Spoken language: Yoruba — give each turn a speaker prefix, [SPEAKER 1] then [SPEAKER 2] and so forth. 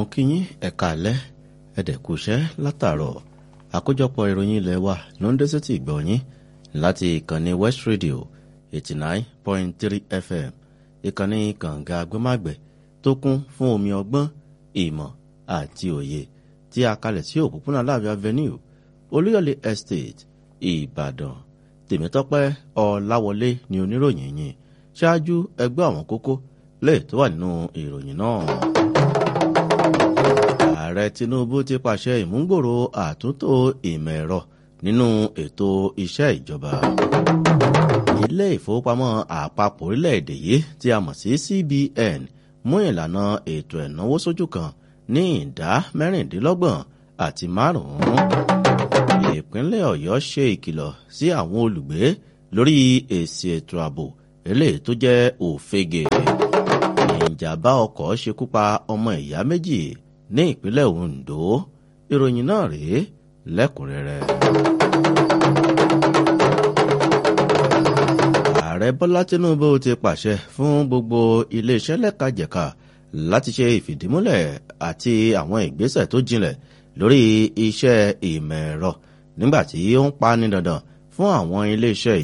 [SPEAKER 1] kí yín ẹ̀ka alẹ́ ẹ̀dẹ̀kùṣẹ́ látàárọ̀ àkójọpọ̀ ìròyìn ilẹ̀ wa ló ń dé sétí ìgbọ̀nyín láti ìkànnì West Radio eighty nine point three FM ìkànnì kànga agbẹ́màgbẹ́ tó kún fún omi ọgbọ́n ìmọ̀ àti òye tí a kalẹ̀ sí òpópónà láàbí avenue olúyọ̀lé estate ìbàdàn tèmítọ́pẹ́ ọláwọlé ni oníròyìn yìí ṣáájú ẹgbẹ́ àwọn kókó lè tó wà nínú ìròyìn náà. ààrẹ tinubu ti pàṣẹ ìmúgbòrò àtúntò ìmọ̀ ẹ̀rọ nínú ètò iṣẹ́ ìjọba. ilé ìfowópamọ́ àpapọ̀ orílẹ̀-èdè yìí tí a mọ̀ sí cbn mú ìlànà ètò ẹ̀náwó sójú kan ní ìdá mẹ́rìndínlọ́gbọ̀n àti márùn-ún. ìpínlẹ̀ ọ̀yọ́ ṣe ìkìlọ̀ sí àwọn olùgbé lórí èsì ètò ààbò eléyìí tó jẹ́ òfegè. ìjàmbá ọkọ̀ ṣekú pa ọmọ ìyá méjì ní ìpínlẹ̀ ondo ìròyìn náà rèé lẹ́kùnrẹ́rẹ́. ààrẹ bọ́lá tinubu ti pàṣẹ fún gbogbo iléeṣẹ́ lẹ́kajẹ̀ka láti ṣe ìfìdímúlẹ̀ àti àwọn ìgbésẹ̀ tó jinlẹ̀ lórí iṣẹ́ ìmọ̀ ẹ̀rọ nígbà tí ó ń pa ní dandan fún àwọn iléeṣẹ́